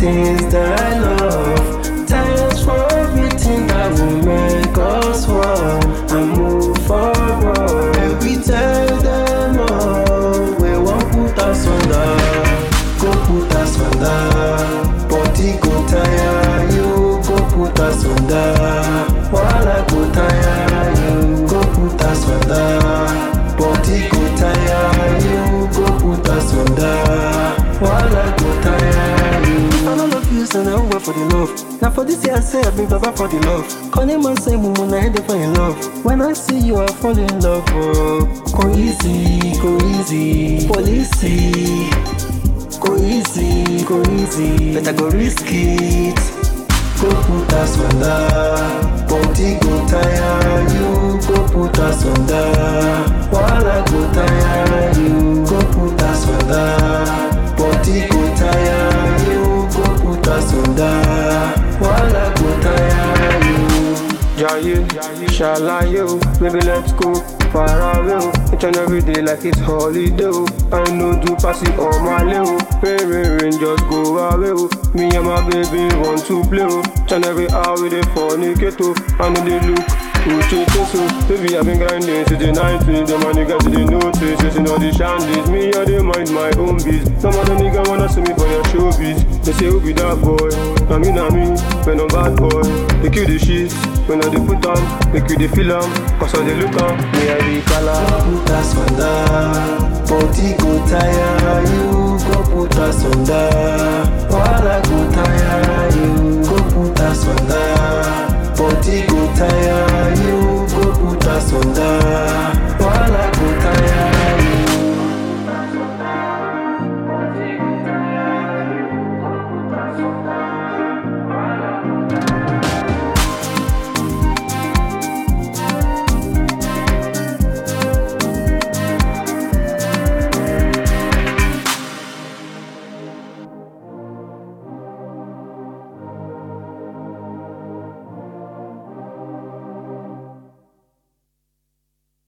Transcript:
things that I love. Thanks for everything that will make us one and move forward. And we tell them all, we won't put us under, go put us under. Body go tire you, go put us under. While go tire you, go put us under. Body go tire you, go put us under. While I go tire you. I don't love you, so now wait for the love. Now for this year I say I've been baba for the love. Calling man say mumu na head for in love. When I see you, I fall in love. Oh, go easy, go easy, policy. Go easy, go easy. Better go risk it. Go put us under. Body go tire you. Go put us under. While I go tire you. Go put us under. Body go tire you. Go put us under. While I go tire you. Jaye, ṣàlàyé o, baby let's go far away o. Each and every day like it's holiday o. I no do pass it on my lay o. Rain, rain, rain, just go away o. Me and my baby want to play o. Each and every hour we dey fornicate o. I know they look Uche so Baby I've been grinding since the 90s The money got to the notice Chasing all the shandies Me I dey mind my own biz Some other nigga wanna see me for their showbiz They say who be that boy Na me na me When I'm bad boy They kill the shit When I dey put am Make you dey feel am Cause I dey look am Me I be kala Go put us under. Body go tire you. Go put us under. While I go tire you. Go put us under. Body go tire you. Go put us under. While I go tire you.